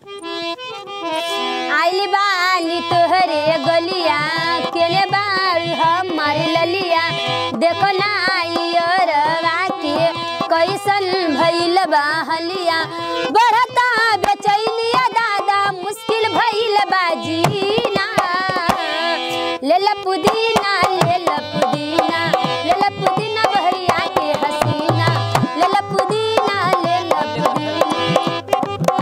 आइली बानी तोहरे गलिया केने बार हमार ललिया देखो ना रवा के कैसन भइल बा हलिया बढ़ता बेचैनिया दादा मुश्किल भइल बा जीना ले ला पुदीना ले ला पुदीना ले ला पुदीना बहरिया के हसीना ले ला पुदीना ले ला पुदीना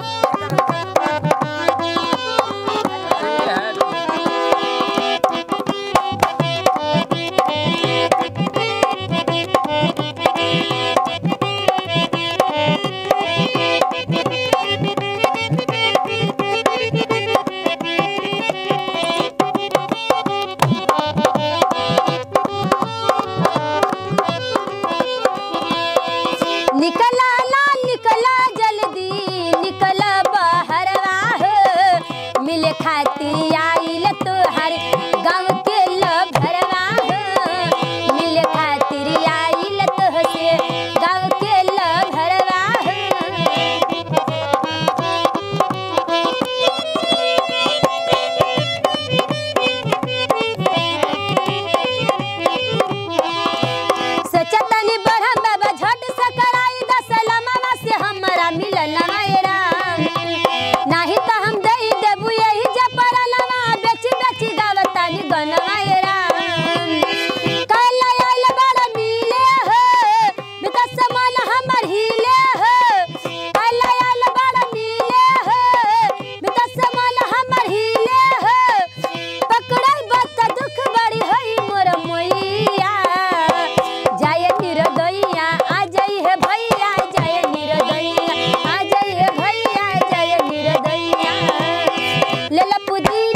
निकला ना निकला जल्दी निकला बहरवा हो मिले खाती आइल तोहर गाँव के लभरवा हो मिले खातिर आइल तोहसे गाँव के लभरवा हो सचतनी बरहम बाबा झट सकराई दसलमवा से हमरा मिलल राम नाही त हम दई देबू यही जपरलवा बेची बेची गावतानी गनवा राम कल आइल बड़ मिले हो बिकस मन हमर हिले हो कल आइल बड़ मिले हो बिकस मन हमर हिले हो पकड़ल बत दुख बड़ी होई मोर मोइया जय निरदैया आ जई है भैया जय निरदैया आ जई है भैया जय निरदैया ले ला पुदीना